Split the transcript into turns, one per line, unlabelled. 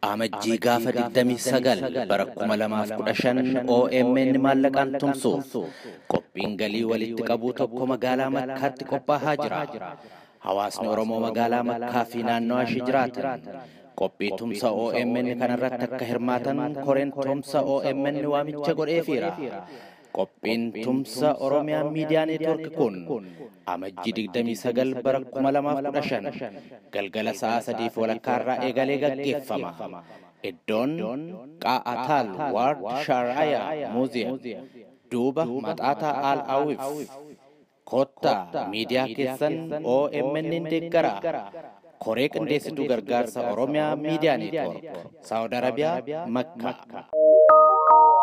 Amajjii gaafa 29 bara 2015 OMN maallaqaan tumsuuf qophiin galii walitti qabuu tokko magaalaa Makkaatti qophaa'aa jira. Hawaasni Oromoo magaalaa Makkaa fi naannawaa ishee jiraatan qophii tumsa OMN kanarratti akka hirmaatan koreen tumsa OMN waamicha godheefiira. Qophiin tumsa Oromiyaa Miidiyaa Neetwork kun amajjii 29 bara 2015 galgala sa'a sadiif walakkaarraa eegalee gaggeeffama. Iddoon Qaa'ataal Waard Shaaraayaa Muuziyeem duuba Maxaataa Al Awif kottaa miidiyaa keessan OMN deeggaraa. koree qindeessituu gargaarsa Oromiyaa Miidiyaa Neetwork Saawud Arabiyaa Makka.